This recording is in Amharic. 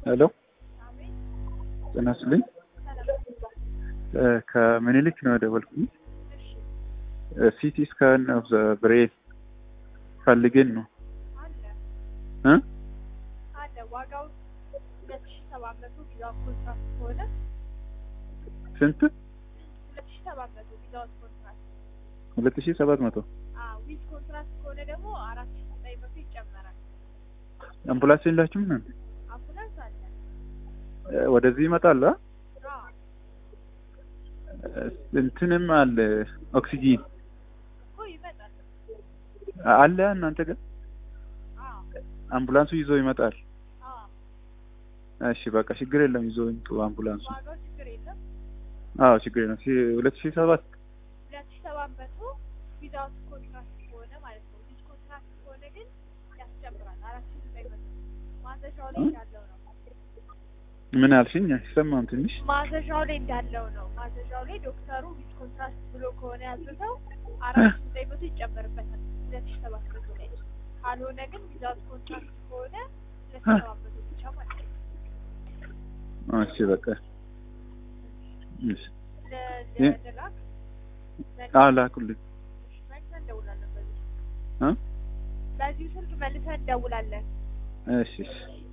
ሄሎ ጤና ይስጥልኝ። ከምኒልክ ነው የደወልኩኝ። ሲቲ ስካን ኦፍ ዘ ብሬን ፈልገን ነው እ አለ ዋጋው ሁለት ሺ ሰባት መቶ ቪዛውት ኮንትራክት ከሆነ ስንት? ሁለት ሺ ሰባት መቶ ቪዛውት ኮንትራክት ሁለት ሺህ ሰባት መቶ ዊዝ ኮንትራክት ከሆነ ደግሞ አራት ሺ ዘጠኝ መቶ ይጨመራል። አምቡላንስ የላችሁም? ምን አምቡላንስ አለ። ወደዚህ ይመጣል? አ? አዎ እንትንም አለ ኦክሲጂን እኮ ይመጣል። አለ እናንተ ጋር አዎ አምቡላንሱ ይዞ ይመጣል። አዎ እሺ በቃ ችግር የለም ይዞ ይምጡ አምቡላንሱ። ዋጋው ችግር የለም። አዎ ችግር የለም። ሲ- ሁለት ሺህ ሰባት ሁለት ሺ ሰባት መቶ ዊዛውት ኮንትራክት ከሆነ ማለት ነው። ዊዝ ኮንትራክት ከሆነ ግን ያስጨምራል። አራት ሺ ዘጠኝ መቶ ማዘዣው ላይ እንዳለው ነው። ምን አልሽኝ? አይሰማም ትንሽ ማዘዣው ላይ እንዳለው ነው። ማዘዣው ላይ ዶክተሩ ዊዝ ኮንትራክት ብሎ ከሆነ ያዘዘው አራት ሺ ዘጠኝ መቶ ይጨመርበታል ሁለት ሺ ሰባት መቶ ላይ። ካልሆነ ግን ዊዛውት ኮንትራክት ከሆነ ሁለት ሺ ሰባት መቶ ብቻ ማለት ነው። እሺ በቃ እሺ ለ- እ? ለላክ አዎ ላኩልኝ መልሰን እንደውላለን። በዚህ እ በዚሁ ስልክ መልሰን እንደውላለን። እሺ እሺ